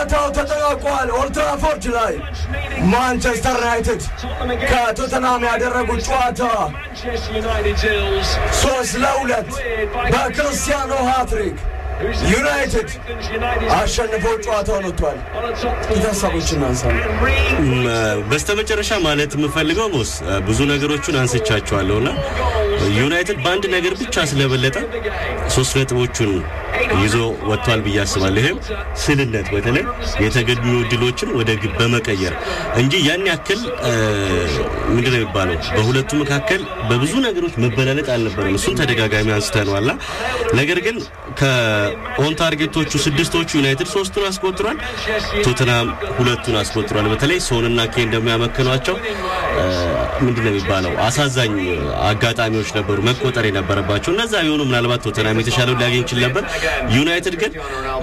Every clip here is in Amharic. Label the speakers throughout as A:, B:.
A: ጨዋታው ተጠናቋል። ኦልትራፎርድ ላይ ማንቸስተር ዩናይትድ ከቶተናም ያደረጉት ጨዋታ ሶስት ለሁለት በክርስቲያኖ ሃትሪክ ዩናይትድ አሸንፎ ጨዋታውን ወጥቷል። ሀሳቦች እናንሳ።
B: በስተመጨረሻ ማለት የምፈልገው ቦስ ብዙ ነገሮቹን አንስቻቸዋለሁ እና ዩናይትድ በአንድ ነገር ብቻ ስለበለጠ ሶስት ነጥቦቹን ይዞ ወጥቷል ብዬ አስባለሁ። ይህም ስልነት፣ በተለይ የተገኙ እድሎችን ወደ ግብ በመቀየር እንጂ ያን ያክል ምንድነው የሚባለው በሁለቱ መካከል በብዙ ነገሮች መበላለጥ አልነበረም። እሱን ተደጋጋሚ አንስተነዋልና ነገር ግን ከኦን ታርጌቶቹ ስድስቶቹ ዩናይትድ ሶስቱን አስቆጥሯል፣ ቶትናም ሁለቱን አስቆጥሯል። በተለይ ሶንና ኬን እንደሚያመክኗቸው ምንድነው የሚባለው አሳዛኝ አጋጣሚዎች ነበሩ መቆጠር የነበረባቸው። እነዛ ቢሆኑ ምናልባት ቶተናም የተሻለው ሊያገኝ ይችል ነበር። ዩናይትድ ግን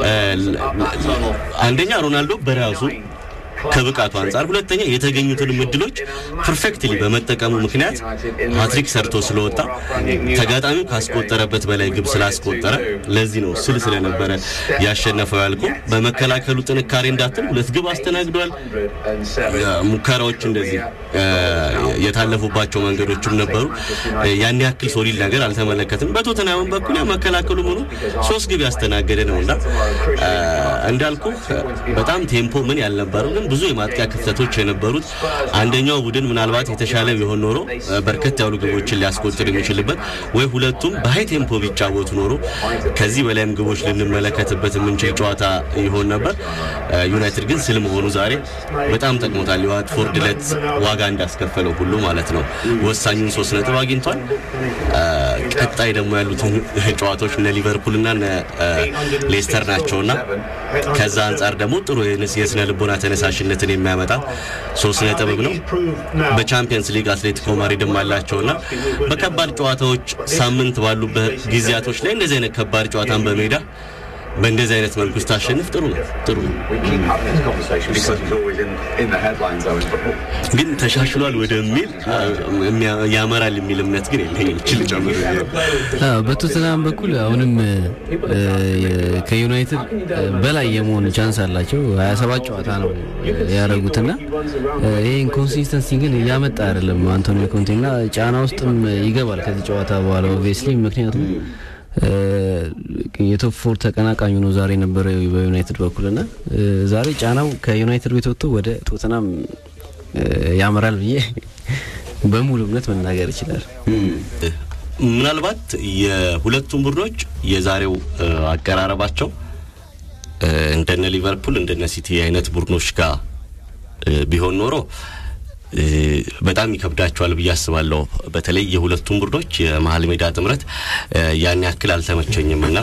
B: አንደኛ ሮናልዶ በራሱ ከብቃቱ አንጻር፣ ሁለተኛ የተገኙትን እድሎች ፐርፌክትሊ በመጠቀሙ ምክንያት ሃትሪክ ሰርቶ ስለወጣ ተጋጣሚው ካስቆጠረበት በላይ ግብ ስላስቆጠረ ለዚህ ነው ስል ስለነበረ ያሸነፈው ያልኩ። በመከላከሉ ጥንካሬ እንዳትል ሁለት ግብ አስተናግዷል። ሙከራዎች እንደዚህ የታለፉባቸው መንገዶችም ነበሩ። ያን ያክል ሶሊድ ነገር አልተመለከትም። በቶተናም በኩል መከላከሉ ሙሉ ሶስት ግብ ያስተናገደ ነውና እንዳልኩ በጣም ቴምፖ ምን ያልነበረው ግን ብዙ የማጥቂያ ክፍተቶች የነበሩት አንደኛው ቡድን ምናልባት የተሻለ ቢሆን ኖሮ በርከት ያሉ ግቦችን ሊያስቆጥር የሚችልበት ወይ ሁለቱም በሀይ ቴምፖ ቢጫወቱ ኖሮ ከዚህ በላይም ግቦች ልንመለከትበት የምንችል ጨዋታ ይሆን ነበር። ዩናይትድ ግን ስል መሆኑ ዛሬ በጣም ጠቅሞታል። የዋትፎርድ ዕለት ዋጋ እንዳስከፈለው ሁሉ ማለት ነው። ወሳኙን ሶስት ነጥብ አግኝቷል። ቀጣይ ደግሞ ያሉትን ጨዋታዎች እነ ሊቨርፑልና እነ ሌስተር ናቸውና ከዛ አንጻር ደግሞ ጥሩ የስነ ልቦና ተነሳሽነትን የሚያመጣ ሶስት ነጥብም ነው። በቻምፒየንስ ሊግ አትሌቲኮ ማድሪድም አላቸውና በከባድ ጨዋታዎች ሳምንት ባሉበት ጊዜያቶች ላይ እንደዚህ አይነት ከባድ ጨዋታን በሜዳ በእንደዚህ አይነት መልኩ ስታሸንፍ ጥሩ ነው ጥሩ ነው። ግን ተሻሽሏል ወደሚል ያመራል የሚል እምነት ግን የለኝም። ችል ጨምር
C: በቶተናም በኩል አሁንም ከዩናይትድ በላይ የመሆን ቻንስ አላቸው። 27 ጨዋታ ነው ያደረጉትና ይህ ኢንኮንሲስተንሲ ግን እያመጣ አይደለም። አንቶኒዮ ኮንቴና ጫና ውስጥም ይገባል ከዚህ ጨዋታ በኋላ ኦብቪየስሊ ምክንያቱም የቶፕ ፎር ተቀናቃኙ ነው ዛሬ የነበረው በዩናይትድ በኩልና ዛሬ ጫናው ከዩናይትድ ቤት ወጥቶ ወደ ቶተናም ያመራል ብዬ በሙሉ እምነት መናገር ይችላል።
B: ምናልባት የሁለቱም ቡድኖች የዛሬው አቀራረባቸው እንደነ ሊቨርፑል እንደነ ሲቲ አይነት ቡድኖች ጋር ቢሆን ኖሮ በጣም ይከብዳቸዋል ብዬ አስባለሁ። በተለይ የሁለቱም ቡድኖች የመሀል ሜዳ ጥምረት ያን ያክል አልተመቸኝም እና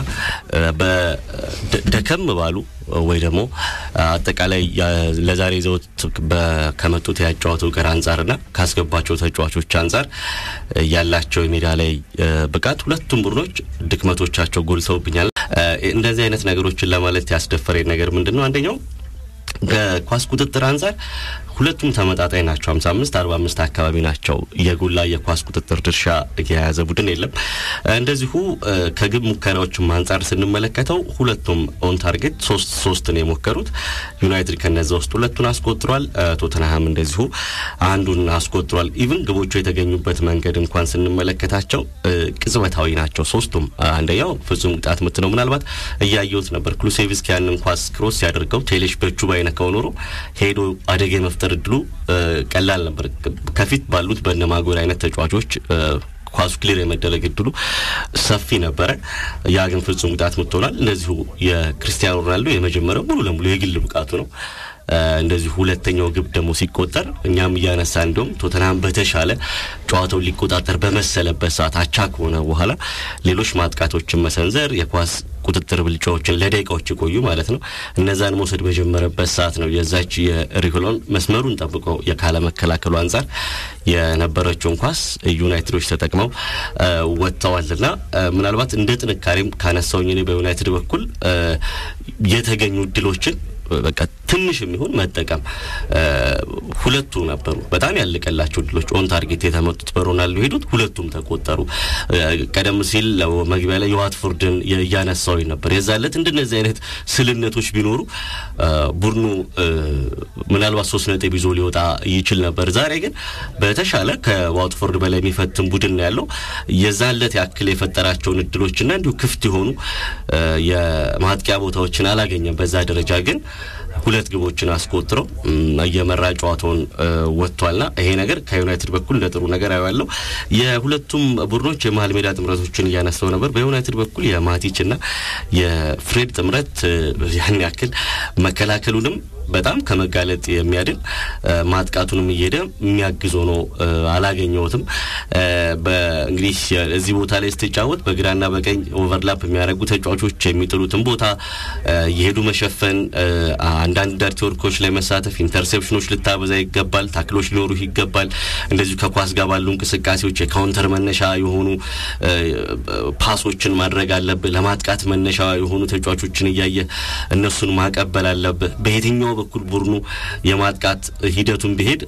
B: ደከም ባሉ ወይ ደግሞ አጠቃላይ ለዛሬ ይዘውት ከመጡት ያጫወቱ ጋር አንጻርና ካስገባቸው ተጫዋቾች አንጻር ያላቸው የሜዳ ላይ ብቃት ሁለቱም ቡድኖች ድክመቶቻቸው ጎልተውብኛል። እንደዚህ አይነት ነገሮችን ለማለት ያስደፈረኝ ነገር ምንድን ነው? አንደኛው ከኳስ ቁጥጥር አንጻር ሁለቱም ተመጣጣኝ ናቸው። 55 45 አካባቢ ናቸው። የጎላ የኳስ ቁጥጥር ድርሻ የያዘ ቡድን የለም። እንደዚሁ ከግብ ሙከራዎችም አንጻር ስንመለከተው ሁለቱም ኦን ታርጌት ሶስት ሶስት ነው የሞከሩት። ዩናይትድ ከነዛ ውስጥ ሁለቱን አስቆጥሯል። ቶተንሃም እንደዚሁ አንዱን አስቆጥሯል። ኢቭን ግቦቹ የተገኙበት መንገድ እንኳን ስንመለከታቸው ቅጽበታዊ ናቸው ሶስቱም። አንደኛው ፍጹም ቅጣት ምት ነው። ምናልባት እያየሁት ነበር ክሉሴቪስኪ ያንን ኳስ ክሮስ ሲያደርገው ቴሌሽ በእጁ ባይነካው ኖሮ ሄዶ አደጋ የመፍጠር እድሉ ቀላል ነበር። ከፊት ባሉት በነማጎል አይነት ተጫዋቾች ኳሱ ክሊር የመደረግ እድሉ ሰፊ ነበረ። ያ ግን ፍጹም ቅጣት ምት ሆኗል። እንደዚሁ የክርስቲያኖ ሮናልዶ የመጀመሪያው ሙሉ ለሙሉ የግል ብቃቱ ነው። እንደዚሁ ሁለተኛው ግብ ደግሞ ሲቆጠር እኛም እያነሳ እንዲሁም ቶተንሃም በተሻለ ጨዋታውን ሊቆጣጠር በመሰለበት ሰዓት አቻ ከሆነ በኋላ ሌሎች ማጥቃቶችን መሰንዘር የኳስ ቁጥጥር ብልጫዎችን ለደቂቃዎች የቆዩ ማለት ነው እነዛን መውሰድ በጀመረበት ሰዓት ነው የዛች የሪኮሎን መስመሩን ጠብቆ የካለ መከላከሉ አንጻር የነበረችውን ኳስ ዩናይትዶች ተጠቅመው ወጥተዋልና ምናልባት እንደ ጥንካሬም ካነሳውኝ እኔ በዩናይትድ በኩል የተገኙ እድሎችን በቃ ትንሽ የሚሆን መጠቀም ሁለቱ ነበሩ። በጣም ያለቀላቸው ድሎች ኦን ታርጌት የተመቱት በሮናልዶ ሄዱት ሁለቱም ተቆጠሩ። ቀደም ሲል መግቢያ ላይ የዋትፎርድን እያነሳው ነበር። የዛለት እንደነዚህ አይነት ስልነቶች ቢኖሩ ቡድኑ ምናልባት ሶስት ነጥብ ይዞ ሊወጣ ይችል ነበር። ዛሬ ግን በተሻለ ከዋትፎርድ በላይ የሚፈትን ቡድን ነው ያለው። የዛለት ያክል የፈጠራቸውን እድሎችና እንዲሁ ክፍት የሆኑ የማጥቂያ ቦታዎችን አላገኘም። በዛ ደረጃ ግን ሁለት ግቦችን አስቆጥረው እየመራ ጨዋታውን ወጥቷልና ይሄ ነገር ከዩናይትድ በኩል እንደ ጥሩ ነገር አያለው። የሁለቱም ቡድኖች የመሀል ሜዳ ጥምረቶችን እያነሳው ነበር። በዩናይትድ በኩል የማቲችና የፍሬድ ጥምረት ያን ያክል መከላከሉንም በጣም ከመጋለጥ የሚያድን ማጥቃቱንም እየሄደ የሚያግዝ ሆኖ አላገኘሁትም። እንግዲህ እዚህ ቦታ ላይ ስትጫወት በግራና በቀኝ ኦቨርላፕ የሚያደርጉ ተጫዋቾች የሚጥሉትን ቦታ እየሄዱ መሸፈን፣ አንዳንድ ዳርቲ ወርኮች ላይ መሳተፍ፣ ኢንተርሴፕሽኖች ልታበዛ ይገባል። ታክሎች ሊኖሩ ይገባል። እንደዚሁ ከኳስ ጋር ባሉ እንቅስቃሴዎች የካውንተር መነሻ የሆኑ ፓሶችን ማድረግ አለብህ። ለማጥቃት መነሻ የሆኑ ተጫዋቾችን እያየ እነሱን ማቀበል አለብህ። በየትኛው በኩል ቡድኑ የማጥቃት ሂደቱን ቢሄድ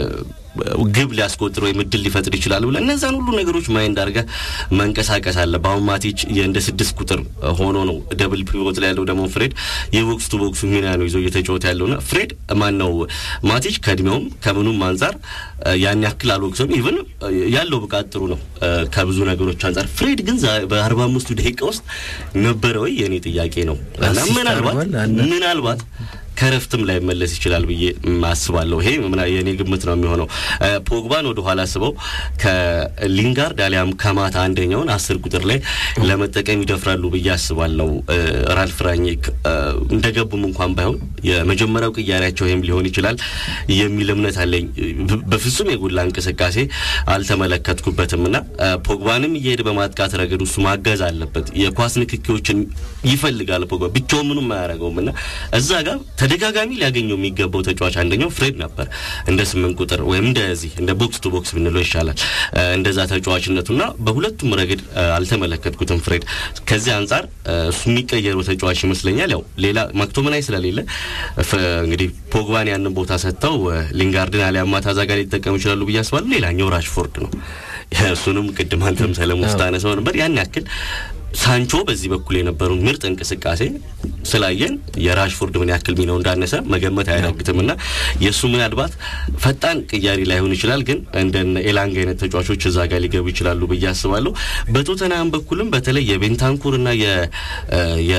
B: ግብ ሊያስቆጥር ወይም እድል ሊፈጥር ይችላል ብለህ እነዛን ሁሉ ነገሮች ማይንድ አድርገህ መንቀሳቀስ አለ። በአሁን ማቲች እንደ ስድስት ቁጥር ሆኖ ነው ደብል ፒቮት ላይ ያለው ደግሞ ፍሬድ የቦክስ ቱ ቦክሱ ሚና ነው ይዞ እየተጫወተ ያለውና ፍሬድ ማን ነው ማቲች ከእድሜውም ከምኑም አንጻር ያን ያክል አልወቅሰም። ኢቭን ያለው ብቃት ጥሩ ነው ከብዙ ነገሮች አንጻር። ፍሬድ ግን በአርባ አምስቱ ደቂቃ ውስጥ ነበረ ወይ የእኔ ጥያቄ ነው እና ምናልባት ምናልባት ከረፍትም ላይ መለስ ይችላል ብዬ አስባለሁ። ይሄ የእኔ ግምት ነው የሚሆነው። ፖግባን ወደ ኋላ ስበው ከሊንጋርድ አሊያም ከማታ አንደኛውን አስር ቁጥር ላይ ለመጠቀም ይደፍራሉ ብዬ አስባለሁ። ራልፍ ራኒክ እንደገቡም እንኳን ባይሆን የመጀመሪያው ቅያሬያቸው ይህም ሊሆን ይችላል የሚል እምነት አለኝ። በፍጹም የጎላ እንቅስቃሴ አልተመለከትኩበትም እና ፖግባንም እየሄደ በማጥቃት ረገድ እሱ ማገዝ አለበት። የኳስ ንክኪዎችን ይፈልጋል። ፖግባ ብቻውን ምንም አያደርገውም እና እዛ ጋር ተደጋጋሚ ሊያገኘው የሚገባው ተጫዋች አንደኛው ፍሬድ ነበር። እንደ ስምንት ቁጥር ወይም እንደዚህ እንደ ቦክስ ቱ ቦክስ ብንለው ይሻላል። እንደዛ ተጫዋችነቱና በሁለቱም ረገድ አልተመለከትኩትም ፍሬድ። ከዚህ አንጻር እሱ የሚቀየሩ ተጫዋች ይመስለኛል። ያው ሌላ ማክቶመናይ ስለሌለ እንግዲህ ፖግባን ያንን ቦታ ሰጥተው ሊንጋርድን አሊያም ማታ ዛጋ ሊጠቀሙ ይችላሉ ብዬ አስባለሁ። ሌላኛው ራሽፎርድ ነው። እሱንም ቅድም አንተም ሰለሞን ስታነሳው ነበር ያን ያክል ሳንቾ በዚህ በኩል የነበረውን ምርጥ እንቅስቃሴ ስላየን የራሽፎርድ ምን ያክል ሚናው እንዳነሰ መገመት አያዳግትም እና የእሱ ምናልባት ፈጣን ቅያሪ ላይሆን ይችላል፣ ግን እንደ ኤላንግ አይነት ተጫዋቾች እዛ ጋር ሊገቡ ይችላሉ ብዬ አስባለሁ። በቶተናም በኩልም በተለይ የቤንታንኩር እና የ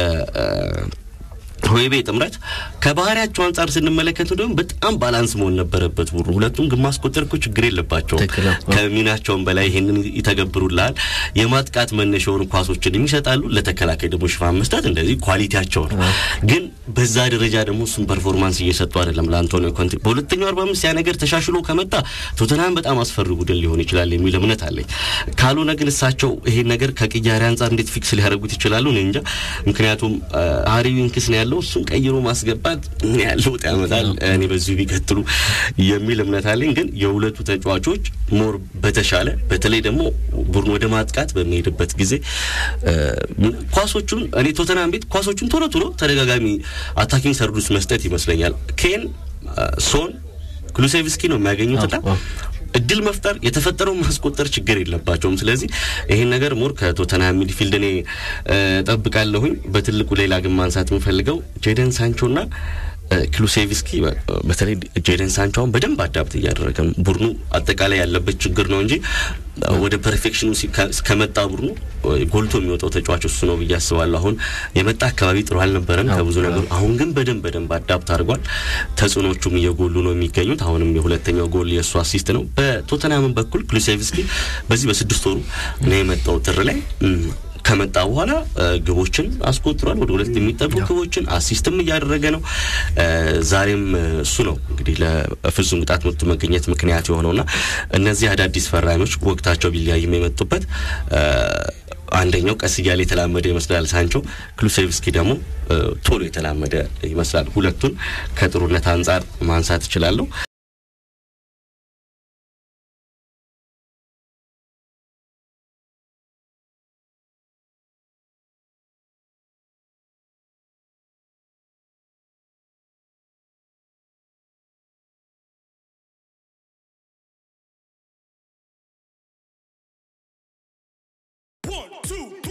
B: ሆይቤ ጥምረት ከባህሪያቸው አንጻር ስንመለከት ደግሞ በጣም ባላንስ መሆን ነበረበት። ቡድኑ ሁለቱም ግን ማስቆጠር እኮ ችግር የለባቸውም። ከሚናቸውም በላይ ይሄንን ይተገብሩልሃል። የማጥቃት መነሻ የሆኑ ኳሶችን የሚሰጣሉ፣ ለተከላካይ ደግሞ ሽፋን መስጠት እንደዚህ ኳሊቲያቸው ነው። ግን በዛ ደረጃ ደግሞ እሱም ፐርፎርማንስ እየሰጡ አይደለም ለአንቶኒዮ ኮንቴ። በሁለተኛው አርባ አምስት ያ ነገር ተሻሽሎ ከመጣ ቶተናም በጣም አስፈሪ ቡድን ሊሆን ይችላል የሚል እምነት አለኝ። ካልሆነ ግን እሳቸው ይሄን ነገር ከቅያሬ አንጻር እንዴት ፊክስ ሊያደርጉት ይችላሉ? እኔ እንጃ። ምክንያቱም ሃሪ ዊንክስ ነው ያለው እሱን ቀይሮ ማስገባት ምን ያህል ለውጥ ያመጣል? እኔ በዚሁ ቢቀጥሉ የሚል እምነት አለኝ። ግን የሁለቱ ተጫዋቾች ሞር በተሻለ በተለይ ደግሞ ቡድን ወደ ማጥቃት በሚሄድበት ጊዜ ኳሶቹን እኔ ቶተናም ቤት ኳሶቹን ቶሎ ቶሎ ተደጋጋሚ አታኪንግ ሰርዱስ መስጠት ይመስለኛል። ኬን፣ ሶን፣ ኩሉሴቭስኪ ነው የሚያገኙትና እድል መፍጠር የተፈጠረውን ማስቆጠር ችግር የለባቸውም። ስለዚህ ይሄን ነገር ሞር ከቶተንሃም ሚድፊልድ እኔ ጠብቃለሁኝ። በትልቁ ሌላ ግን ማንሳት የምፈልገው ጄደን ሳንቾና ክሉሴቪስኪ በተለይ ጄደን ሳንቾውን በደንብ አዳፕት እያደረገ ነው። ቡድኑ አጠቃላይ ያለበት ችግር ነው እንጂ ወደ ፐርፌክሽኑ ከመጣ ቡድኑ ጎልቶ የሚወጣው ተጫዋች እሱ ነው ብዬ አስባለሁ። አሁን የመጣ አካባቢ ጥሩ አልነበረም ከብዙ ነገሩ። አሁን ግን በደንብ በደንብ አዳፕት አድርጓል። ተጽዕኖቹም እየጎሉ ነው የሚገኙት። አሁንም የሁለተኛው ጎል የእሱ አሲስት ነው። በቶተንሃምን በኩል ክሉሴቭስኪ በዚህ በስድስት ወሩ ነው የመጣው ጥር ላይ ከመጣ በኋላ ግቦችን አስቆጥሯል። ወደ ሁለት የሚጠጉ ግቦችን አሲስትም እያደረገ ነው። ዛሬም እሱ ነው እንግዲህ ለፍጹም ቅጣት ምቱ መገኘት ምክንያት የሆነውና እነዚህ አዳዲስ ፈራሚዎች ወቅታቸው ቢለያይም የመጡበት አንደኛው ቀስ እያለ የተላመደ ይመስላል ሳንቾ፣ ክሉሴቭስኪ ደግሞ ቶሎ የተላመደ ይመስላል። ሁለቱን ከጥሩነት አንጻር ማንሳት እችላለሁ።
D: One, two,